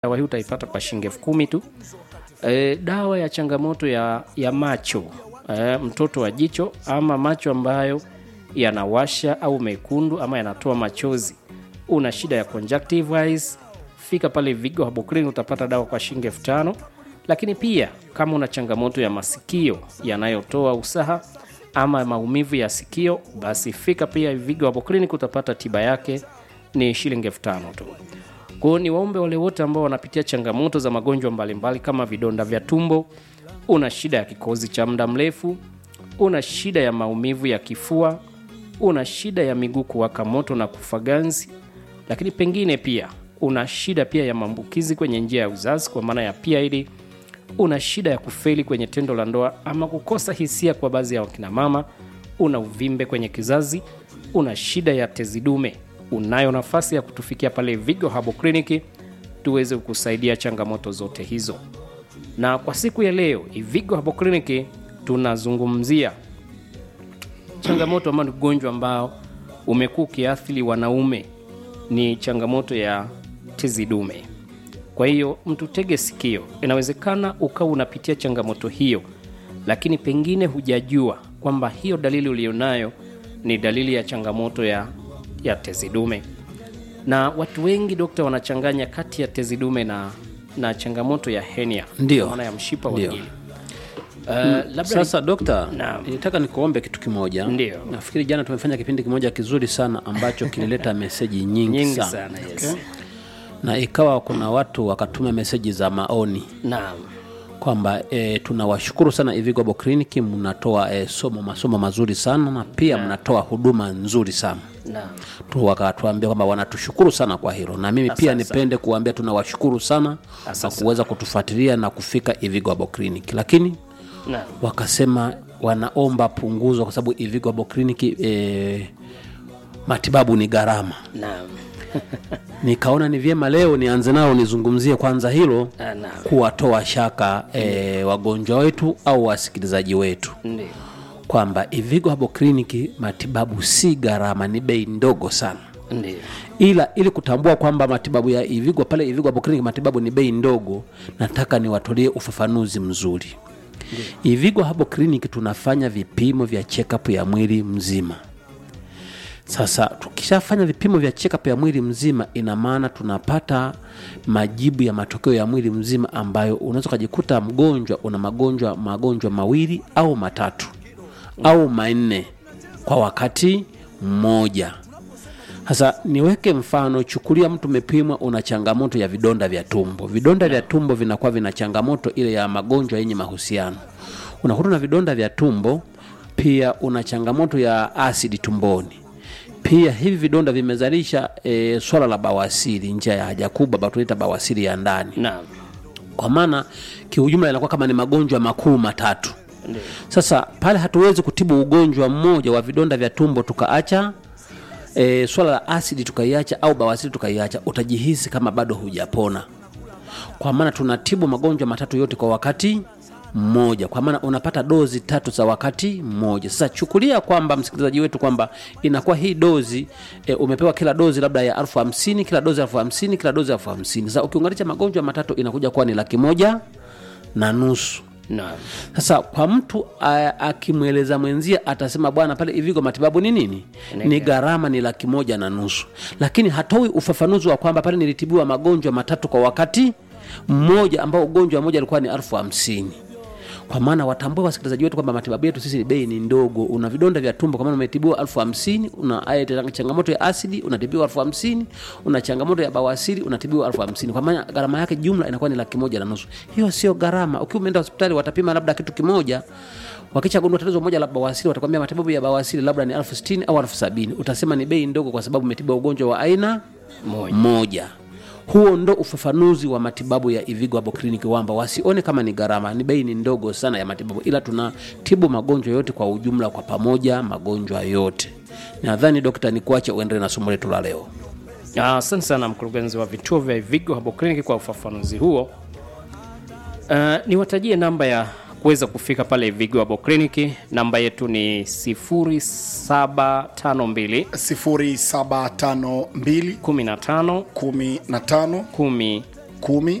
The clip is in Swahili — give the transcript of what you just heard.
dawa hii utaipata kwa shilingi elfu kumi tu. E, dawa ya changamoto ya, ya macho e, mtoto wa jicho ama macho ambayo yanawasha au mekundu ama yanatoa machozi, una shida ya conjunctive eyes, fika pale Vigo Herbal Clinic utapata dawa kwa shilingi elfu tano. Lakini pia kama una changamoto ya masikio yanayotoa usaha ama maumivu ya sikio, basi fika pia Vigo Herbal Clinic utapata tiba yake ni shilingi elfu tano tu. Kwa hiyo ni waombe wale wote ambao wanapitia changamoto za magonjwa mbalimbali kama vidonda vya tumbo, una shida ya kikozi cha muda mrefu, una shida ya maumivu ya kifua, una shida ya miguu kuwaka moto na kufa ganzi, lakini pengine pia una shida pia ya maambukizi kwenye njia ya uzazi kwa maana ya PID, una shida ya kufeli kwenye tendo la ndoa ama kukosa hisia kwa baadhi ya wakina mama, una uvimbe kwenye kizazi, una shida ya tezi dume, unayo nafasi ya kutufikia pale Vigo Herbal Clinic tuweze kukusaidia changamoto zote hizo. Na kwa siku ya leo Vigo Herbal Clinic tunazungumzia changamoto ambayo ni ugonjwa ambao umekuwa ukiathiri wanaume, ni changamoto ya tezi dume. Kwa hiyo mtu tege sikio, inawezekana ukawa unapitia changamoto hiyo, lakini pengine hujajua kwamba hiyo dalili ulionayo ni dalili ya changamoto ya, ya tezi dume. Na watu wengi dokta, wanachanganya kati ya tezi dume na, na changamoto ya hernia, Ndio. kwa maana ya mshipa wa Ndio. ngiri. Uh, labda Sasa dokta, Naam. nitaka nikuombe kitu kimoja. Ndio. Nafikiri jana tumefanya kipindi kimoja kizuri sana ambacho kilileta meseji nyingi, nyingi sana, sana yes. na ikawa kuna watu wakatuma meseji za maoni Naam. kwamba e, tunawashukuru sana Ivigo Herbal Clinic, mnatoa e, somo masomo mazuri sana na pia mnatoa huduma nzuri sana Naam. tu wakatuambia kwamba wanatushukuru sana kwa hilo, na mimi pia nipende kuambia tunawashukuru sana kwa Asante kuweza kutufuatilia na kufika Ivigo Herbal Clinic, lakini Naam. wakasema wanaomba punguzo kwa sababu Ivigo Herbal Clinic e, matibabu ni gharama. Naam. Nikaona ni vyema leo nianze nao nizungumzie kwanza hilo Ah, Naam. kuwatoa shaka e, wagonjwa wetu au wasikilizaji wetu Ndio. kwamba Ivigo Herbal Clinic matibabu si gharama, ni bei ndogo sana Ndio. ila ili kutambua kwamba matibabu ya Ivigo pale Ivigo Herbal Clinic matibabu ni bei ndogo, nataka niwatolee ufafanuzi mzuri. Ivigo Herbal Clinic tunafanya vipimo vya check-up ya mwili mzima. Sasa tukishafanya vipimo vya check-up ya mwili mzima, ina maana tunapata majibu ya matokeo ya mwili mzima, ambayo unaweza ukajikuta mgonjwa una magonjwa magonjwa mawili au matatu au manne kwa wakati mmoja. Sasa niweke mfano, chukulia mtu umepimwa una changamoto ya vidonda vya tumbo. Vidonda vya tumbo vinakuwa vina changamoto ile ya magonjwa yenye mahusiano. Unakuta na vidonda vya tumbo, pia una changamoto ya asidi tumboni. Pia hivi vidonda vimezalisha e, swala la bawasiri, njia ya haja kubwa, ambayo tunaita bawasiri ya ndani. Naam. Kwa maana kiujumla inakuwa kama ni magonjwa makuu matatu. Ndio. Sasa pale hatuwezi kutibu ugonjwa mmoja wa vidonda vya tumbo tukaacha e, swala la asidi tukaiacha au bawasiri tukaiacha, utajihisi kama bado hujapona, kwa maana tunatibu magonjwa matatu yote kwa wakati mmoja, kwa maana unapata dozi tatu za wakati mmoja. Sasa chukulia kwamba msikilizaji wetu kwamba inakuwa hii dozi e, umepewa kila dozi labda ya elfu hamsini kila dozi elfu hamsini kila dozi elfu hamsini Sasa ukiunganisha magonjwa matatu inakuja kuwa ni laki moja na nusu. Naam. Sasa kwa mtu a- akimweleza mwenzie atasema bwana, pale Ivigo matibabu ni nini? Ni gharama ni laki moja na nusu, lakini hatoi ufafanuzi wa kwamba pale nilitibiwa magonjwa matatu kwa wakati mmoja, ambao ugonjwa mmoja alikuwa ni elfu hamsini kwa maana watambue wasikilizaji wetu kwamba matibabu yetu sisi bei ni ndogo. Una vidonda vya tumbo, kwa maana umetibiwa elfu hamsini una aya- changamoto ya asidi unatibiwa elfu hamsini una changamoto ya bawasiri unatibiwa elfu hamsini kwa maana gharama yake jumla inakuwa ni laki moja na nusu. Hiyo sio gharama. Ukiwa umeenda hospitali watapima labda kitu kimoja, wakichagundua tatizo moja la bawasiri, watakwambia matibabu ya bawasiri labda ni elfu sitini au elfu sabini Utasema ni bei ndogo kwa sababu umetibiwa ugonjwa wa aina Moja. moja. Huo ndo ufafanuzi wa matibabu ya Ivigo Herbal Clinic, kwamba wasione kama ni gharama, ni bei ni ndogo sana ya matibabu, ila tunatibu magonjwa yote kwa ujumla, kwa pamoja, magonjwa yote. Nadhani dokta, ni kuache uendelee na somo letu la leo. Ah, Asante sana mkurugenzi wa vituo vya Ivigo Herbal Clinic kwa ufafanuzi huo. Uh, niwatajie namba ya kuweza kufika pale Ivigo Herbal Clinic. Namba yetu ni 0752 0752 15 15 10 kumi